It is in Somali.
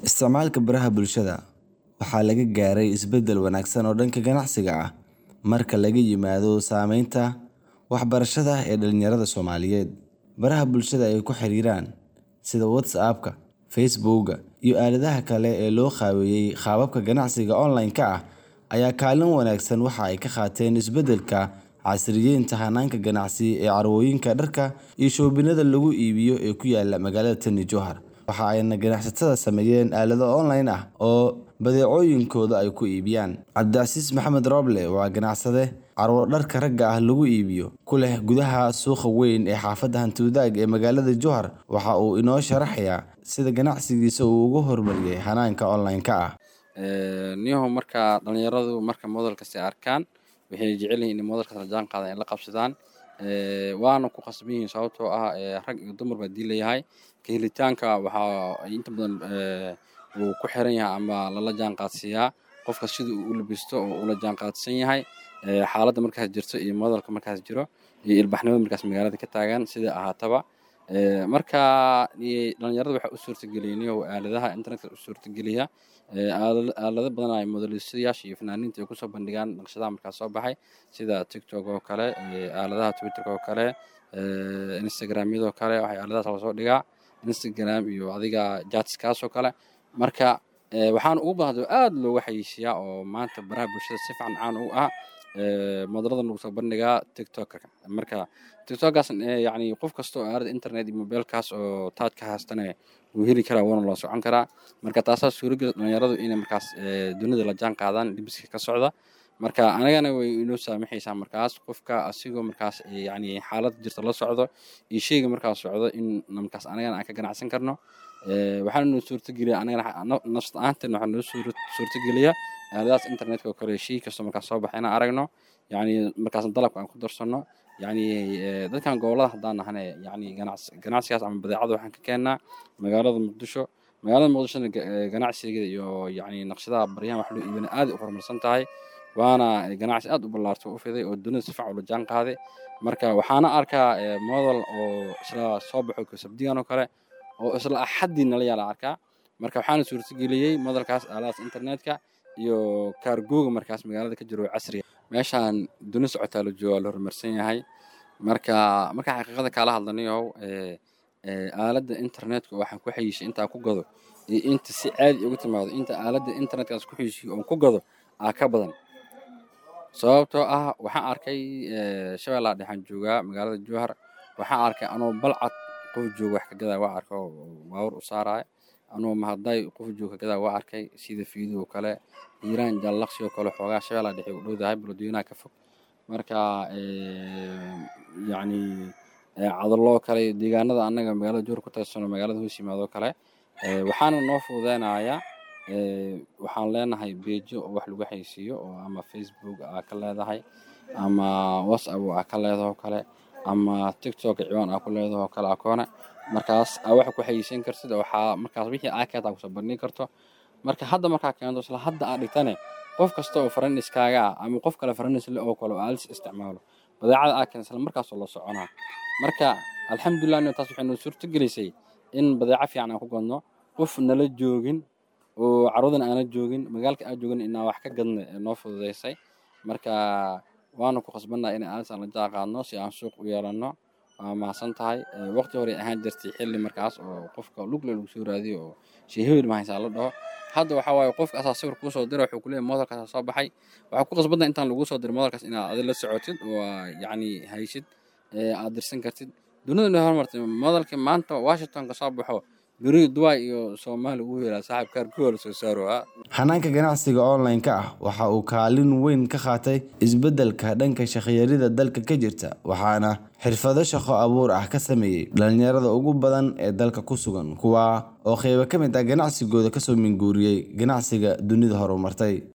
Isticmaalka baraha bulshada waxaa laga gaaray isbeddel wanaagsan oo dhanka ganacsiga ah marka laga yimaado saameynta waxbarashada ee dhalinyarada Soomaaliyeed. Baraha bulshada ay ku xiriiraan sida WhatsApp-ka, Facebook-ga, iyo aaladaha kale ee loo qaabeeyey qaababka ganacsiga online-ka ah ayaa kaalin wanaagsan waxa ay ka qaateen isbeddelka casriyeynta hanaanka ganacsi ee carwooyinka dharka iyo shoobinada lagu iibiyo ee ku yaalla magaalada Tani Jowhar. Waxa ayna ganacsatada sameeyeen aalado online ah oo badeecooyinkooda ay ku iibiyaan. Cabdicasiis Maxamed Roble waa ganacsade carwo dharka ragga ah lagu iibiyo ku leh gudaha suuqa weyn ee xaafadda Hanti-wadaag ee magaalada Jowhar. Waxa uu inoo sharaxayaa sida ganacsigiisa uu ugu horumariyay hanaanka online-ka ah. niyahow marka dhalinyaradu marka modelkasi arkaan waxay jecel yihiin in modelkaas la jaan qaadaan ay la qabsadaan waana ku qasban yihiin sababtoo ah rag iyo dumar baa dii leeyahay ka helitaanka waxaa inta badan uu ku xiran yahay ama lala jaan qaadsiiyaa qofka sida uu u labisto oo ula jaan qaadsan yahay xaaladda markaas jirto iyo modelka markaas jiro iyo ilbaxnimada markaas magaalada ka taagan sida ahaataba marka dhalinyarada waxaa u suurtageliyay niyow aaladaha internetka u suurtageliya aalado badan ay modelistayaasha iyo fanaaniinta ay kusoo bandhigaan naqshadaha markaas soo baxay sida tiktok oo kale aaladaha twitterka oo kale instagramyadoo kale waxay aaladahaas lasoo dhigaa instagram iyo adiga jatskaas oo kale marka waxaan ugu baahdo aad looga xayeysiiyaa oo maanta baraha bulshada si fiican caan u ah modelada lagu soo bandhigaa tiktoka marka tiktokaas yacni qof kasta oo aalada internet iyo mobilkaas oo taaj ka haystana wuu heli karaa wuuna loo socon karaa marka taasaa suurageli dhalinyaradu inay markaas dunida la jaan qaadaan libiska ka socda marka anagana way inoo saamaxaysaa markaas qofka asigoo markaas yacni xaalad jirta la socdo iyo sheyga markaas socdo in markaas anagana aan ka ganacsan karno waxaana noo suurtageliya anagana nafsad ahaanteena waxaa noo suurtageliya aaladahaas internetka oo kale shay kastoo markaas soo baxa inaan aragno yacni markaas dalabka aan ku darsanno yacni dadkan gobolada haddaan nahane yacni ganacsigaas ama badeecada waxaan ka keennaa magaalada muqdisho magaalada muqdishona ganacsigeeda iyo yacni naqshadaha baryahan wax loo iibina aad u horumarsan tahay waana ganacsi aad u ballaartay u fiday oo dunida si fiican ula jaan qaaday marka waxaana arkaa model oo isla soo baxo sabdigan oo kale oo isla axaddii nala yaala arkaa marka waxaana suurtageliyey modelkaas aaladahaas internetka iyo kaargooga markaas magaalada ka jiro casriga meeshaan duni socotaa la jooga la horumarsan yahay marka marka xaqiiqada kaala hadlanayow aaladda internetka waxaan ku xayishay intaa ku gado iyo inta si caadi ugu timaado inta aaladda internetkaas ku xayishiyo oon ku gado aa ka badan sababtoo ah waxaan arkay shabeellaha dhexaan joogaa magaalada jowhar waxaan arkay anoo balcad qof jooga wax ka gadaa waa arkay oo baawur u saaraya anoo mahadday qof jooga ka gadaa waa arkay sida fiidoo kale hiiraan jallaqsi oo kale xoogaa shabeellaha dhexe u dhowdahay balodweynaha ka fog marka yacni cadaloo kale deegaanada annaga magaalada jowhar ku taysano magaalada hoos yimaadoo kale waxaana noo fududeynayaa waxaan leenahay beejo oo wax lagu xaysiiyo oo ama facebook aa ka leedahay ama whatsapp aa ka leedaho kale ama tiktok ciwaan aa ku leedaho kale akoone markaas aa waxa ku xayeysan kartid waxaa markaas wixii aa keenta kusoo bandhigi karto marka hadda markaa keento isla hadda aa dhigtane qof kasta oo faraniskaaga ah ama qof kale faranisle oo kale oo aalis isticmaalo badeecada aa keenta isla markaasoo la soconaa marka alxamdulilah taas waxay noo suurto gelisay in badeeco fiican aan ku gadno qof nala joogin oo carwadan aana joogin magaalka aan joogin inaan wax ka gadna ee noo fududeysay marka waana ku khasbannaha in aalis aan la jaan qaadno si aan suuq u yeelanno waa mahadsan tahay waqti hore ahaan jirtay xilli markaas oo qofka lugle lagu soo raadiyo oo sheehewel mahaysaa la dhaho hadda waxaa waaye qofka asaa sawir kuu soo dira wuxuu kuleeyahay modelkaas soo baxay waxaa ku qasbantahay intaan laguu soo diray modelkaas inaad adi la socotid oo yacni haysid aad dirsan kartid dunida inay horumartay modelka maanta washington ka soo baxo beri dubai iyo soomaaliya ugu helaa saaxiib kaarkuwa la soo saaro hanaanka ganacsiga online-ka ah waxa uu kaalin weyn ka qaatay isbeddelka dhanka shaqiyarida dalka ka jirta waxaana xirfado shaqo abuur ah ka sameeyey dhalinyarada ugu badan ee dalka ku sugan kuwa oo qeybo ka mid ah ganacsigooda kasoo minguuriyey ganacsiga dunida horumartay